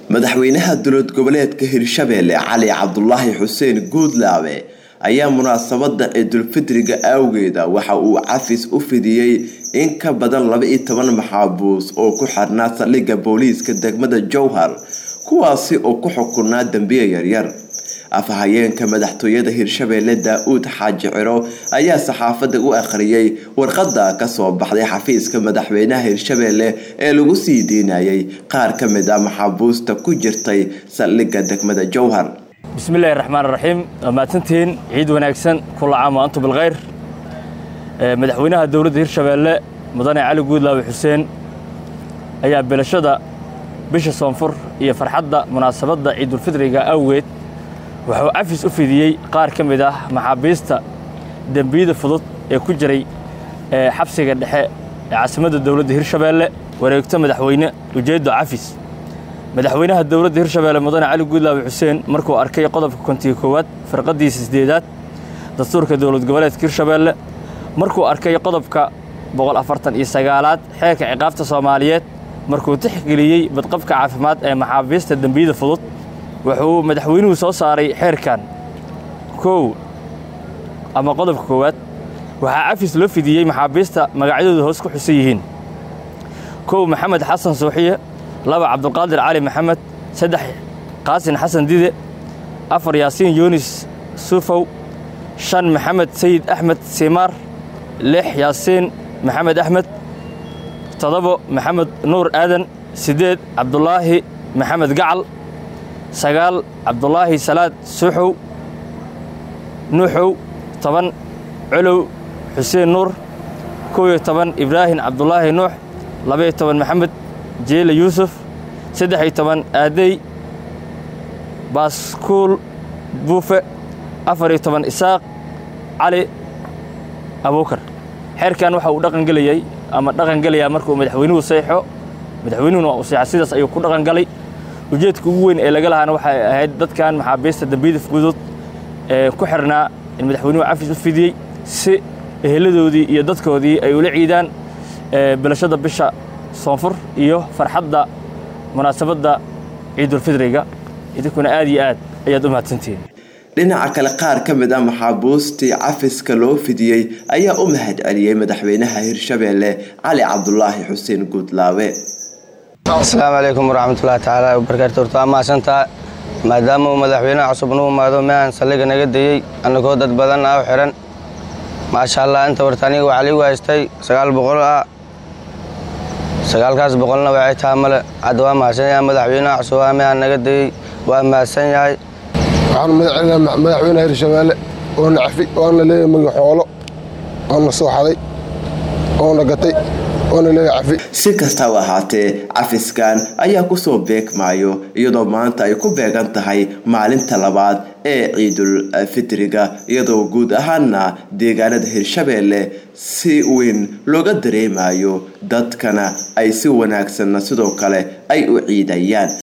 madaxweynaha dowlad goboleedka hirshabeelle cali cabdulaahi xuseen guudlaabe ayaa munaasabada ciidulfidriga awgeeda waxa uu cafis u fidiyey in ka badan laba-iyo toban maxaabuus oo ku xirnaa saldhigga booliiska degmada jowhar kuwaasi oo ku xukunaa dembiye yaryar afhayeenka madaxtooyada hirshabeelle daa-uud xaaji ciro ayaa saxaafadda u akhriyay warqada kasoo baxday xafiiska madaxweynaha hirshabeelle ee lagu sii deynayay qaar ka mid ah maxaabuusta ku jirtay saldhigga degmada jowhar bismillahi raxmaan raxiim waa mahadsantihiin ciid wanaagsan kula caam wa antum bilkhayr madaxweynaha dowladda hirshabeelle mudane cali guudlaawe xuseen ayaa bilashada bisha soonfur iyo farxadda munaasabadda ciidulfidriga awgeed wuxuu cafis u fidiyey qaar ka mid ah maxaabiista dembiyada fudud ee ku jiray xabsiga dhexe ee caasimadda dowladda hirshabeelle wareegto madaxweyne ujeeddo cafis madaxweynaha dowladda hirshabeelle mudane cali guudlaawe xuseen markuu arkay qodobka kontiga koowaad farqadiisa sideedaad dastuurka dowlad goboleedka hirshabeelle markuu arkay qodobka boqol afartan iyo sagaalaad xeerka ciqaabta soomaaliyeed markuu tixgeliyey badqabka caafimaad ee maxaabiista dembiyada fudud wuxuu madaxweynuhu soo saaray xeerkan kow ama qodobka koowaad waxaa cafis loo fidiyey maxaabiista magacyadooda hoos ku xusan yihiin kow maxamed xasan suuxiye laba cabdulqaadir cali maxamed saddex qaasin xasan dide afar yaasiin yunis suufow shan maxamed sayid axmed simaar lix yaasiin maxamed axmed toddobo maxamed nuur aadan siddeed cabdulaahi maxamed gacal sagaal cabdulaahi salaad suuxow nuuxow toban colow xuseen nuur kow iyo toban ibraahim cabdulaahi nuux labaiyo toban maxamed jeele yuusuf saddex iyo toban aadey baaskuul buufe afar iyo toban isaaq cali abuukar xeerkan waxa uu dhaqangelayay ama dhaqangelayaa markuu madaxweynuhu seexo madaxweynuhuna waa uu seexa sidaas ayuu ku dhaqangalay ujeedka ugu weyn ee laga lahaana waxay ahayd dadkan maxaabiista dembiyada fudud ee ku xirnaa in madaxweynuhu cafis u fidiyey si eheladoodii iyo dadkoodii ay ula ciidaan bilashada bisha soonfur iyo farxadda munaasabadda ciidulfidriga idinkuna aad iyo aad ayaad u mahadsantihiin dhinaca kale qaar ka mid ah maxaabuustii cafiska loo fidiyey ayaa u mahad celiyey madaxweynaha hirshabeelle cali cabdulaahi xuseen guudlaawe asalaamu calaykum waraxmatullahi tacaala wabarakaatu horta waa mahadsantaa maadaama uu madaxweynaha cusub nuu imaado meehan saldhigga naga dayey annagoo dad badan ah u xidhan maasha allah inta warta aniga waxaa liigu haystay sagaal boqol ah sagaalkaas boqolna waxay taha male hadda waa mahadsan yahay madaxweynaha cusub waa meehan naga dayey waa mahadsan yahay waxaanu madacelinaha madaxweynaha hirshabeelle oona cafi oona leeyahay magaxoolo oona soo xaday oona gatay si kastaba ahaatee cafiskan ayaa kusoo beegmaayo iyadoo maanta ay ku beegan tahay maalinta labaad ee ciidul fidriga iyadoo guud ahaana deegaanada hirshabeelle si weyn looga dareemayo dadkana ay si wanaagsanna sidoo kale ay u ciidayaan